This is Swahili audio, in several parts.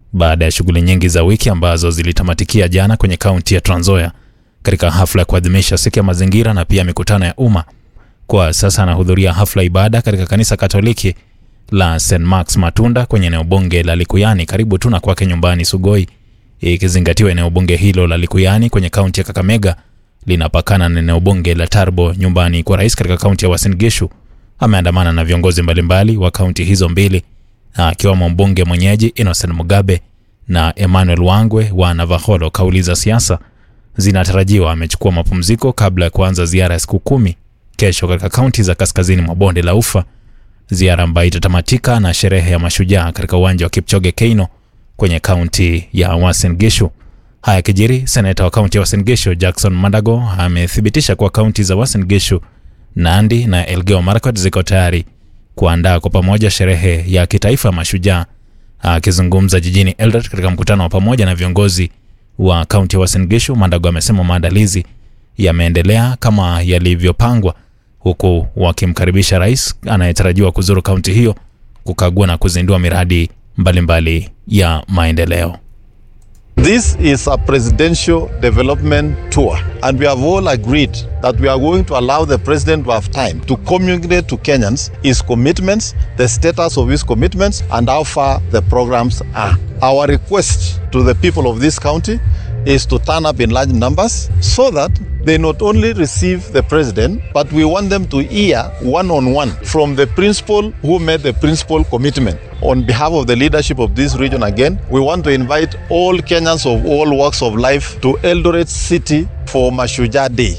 baada ya shughuli nyingi za wiki ambazo zilitamatikia jana kwenye kaunti ya Trans Nzoia katika hafla ya kuadhimisha siku ya mazingira na pia mikutano ya umma. Kwa sasa anahudhuria hafla ibada katika kanisa Katoliki la St Mark's Matunda kwenye eneo bunge la Likuyani karibu tu na kwake nyumbani Sugoi, ikizingatiwa eneo bunge hilo la Likuyani kwenye kaunti ya Kakamega linapakana na eneo bunge la Tarbo nyumbani kwa rais katika kaunti ya Uasin Gishu. Ameandamana na viongozi mbalimbali wa kaunti hizo mbili akiwemo mbunge mwenyeji Innocent Mugabe na Emmanuel Wangwe wa Navakholo. Kauli za siasa zinatarajiwa amechukua mapumziko kabla ya kuanza ziara ya siku kumi kesho katika kaunti za kaskazini mwa bonde la Ufa, ziara ambayo itatamatika na sherehe ya mashujaa katika uwanja wa Kipchoge Keino kwenye kaunti ya Uasin Gishu. Haya kijiri, seneta wa kaunti ya Uasin Gishu Jackson Mandago amethibitisha kuwa kaunti za Uasin Gishu, Nandi na Elgeyo Marakwet ziko tayari kuandaa kwa pamoja sherehe ya kitaifa ya mashujaa. Akizungumza jijini Eldoret katika mkutano wa pamoja na viongozi wa kaunti ya Uasin Gishu, Mandago amesema maandalizi yameendelea kama yalivyopangwa, huku wakimkaribisha rais anayetarajiwa kuzuru kaunti hiyo kukagua na kuzindua miradi mbalimbali mbali ya maendeleo. This is a presidential development tour, and we have all agreed that we are going to allow the president to have time to communicate to Kenyans his commitments, the status of his commitments, and how far the programs are. Our request to the people of this county is to turn up in large numbers so that they not only receive the president, but we want them to hear one on one from the principal who made the principal commitment. On behalf of the leadership of this region, again, we want to invite all Kenyans of all walks of life to Eldoret City for Mashujaa Day.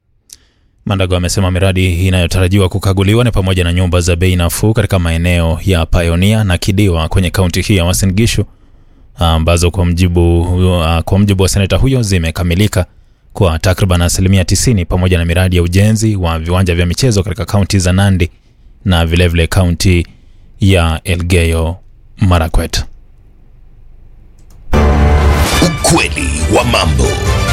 Mandago amesema miradi inayotarajiwa kukaguliwa ni pamoja na nyumba za bei nafuu katika maeneo ya Pioneer na Kidiwa kwenye kaunti hii ya Uasin Gishu ambazo kwa mjibu, kwa mjibu wa seneta huyo zimekamilika kwa takriban asilimia 90 pamoja na miradi ya ujenzi wa viwanja vya michezo katika kaunti za Nandi na vilevile kaunti ya Elgeyo Marakwet. Ukweli wa mambo.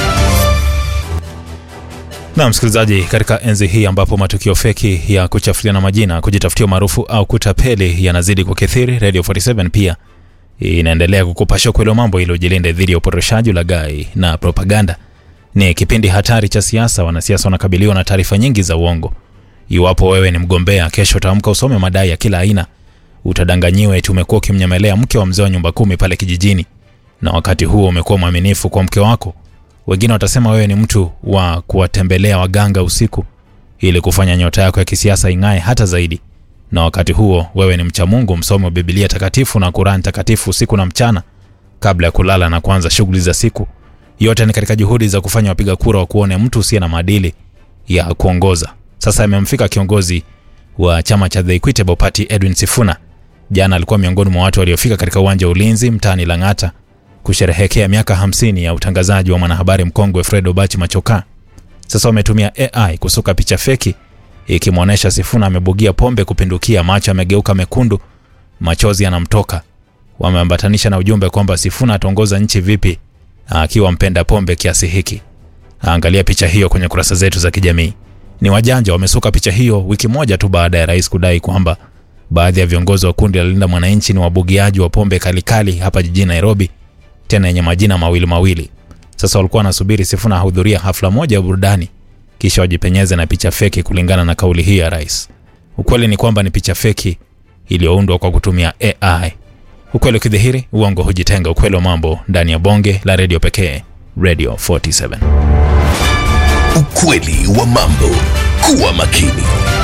Na msikilizaji, katika enzi hii ambapo matukio feki ya kuchafuliana majina, kujitafutia maarufu au kutapeli yanazidi kukithiri, Radio 47 pia inaendelea kukupasha ukweli wa mambo ili ujilinde dhidi ya upotoshaji, ulaghai na propaganda. Ni kipindi hatari cha siasa. Wanasiasa wanakabiliwa na taarifa nyingi za uongo. Iwapo wewe ni mgombea, kesho utaamka usome madai ya kila aina, utadanganyiwa eti umekuwa ukimnyemelea mke wa mzee wa nyumba kumi pale kijijini, na wakati huo umekuwa mwaminifu kwa mke wako. Wengine watasema wewe ni mtu wa kuwatembelea waganga usiku ili kufanya nyota yako ya kisiasa ing'ae hata zaidi, na wakati huo wewe ni mcha Mungu, msomi wa Biblia takatifu na Kurani takatifu usiku na mchana kabla ya kulala na kuanza shughuli za siku. Yote ni katika juhudi za kufanya wapiga kura wa kuone mtu usiye na maadili ya kuongoza. Sasa imemfika kiongozi wa chama cha The Equitable Party Edwin Sifuna. Jana alikuwa miongoni mwa watu waliofika katika uwanja wa ulinzi mtaani Lang'ata kusherehekea miaka 50 ya utangazaji wa mwanahabari mkongwe Fred Obachi Machoka. Sasa wametumia AI kusuka picha feki ikimwonyesha Sifuna amebugia pombe kupindukia, macho amegeuka mekundu, machozi yanamtoka. Wameambatanisha na ujumbe kwamba Sifuna ataongoza nchi vipi akiwa mpenda pombe kiasi hiki. Angalia picha hiyo kwenye kurasa zetu za kijamii. Ni wajanja wamesuka picha hiyo wiki moja tu baada ya rais kudai kwamba baadhi ya viongozi wa kundi la Linda Mwananchi ni wabugiaji wa pombe kalikali hapa jijini Nairobi, tena yenye majina mawili mawili. Sasa walikuwa wanasubiri Sifuna ahudhuria hafla moja ya burudani kisha wajipenyeze na picha feki kulingana na kauli hii ya rais. Ukweli ni kwamba ni picha feki iliyoundwa kwa kutumia AI. Ukweli ukidhihiri, uongo hujitenga. Ukweli wa mambo ndani ya bonge la redio pekee, Radio 47. Ukweli wa mambo. Kuwa makini.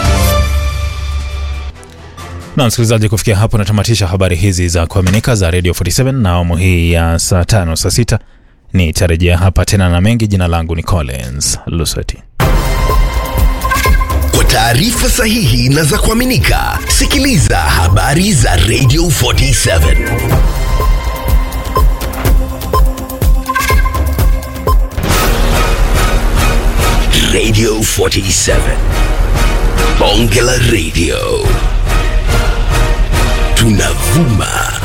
Na msikilizaji, kufikia hapo natamatisha habari hizi za kuaminika za Radio 47 na awamu hii ya saa tano saa sita nitarejea hapa tena na mengi. Jina langu ni Collins Lusweti. Kwa taarifa sahihi na za kuaminika, sikiliza habari za Radio 47. Radio 47. Bonge la Radio. Tunavuma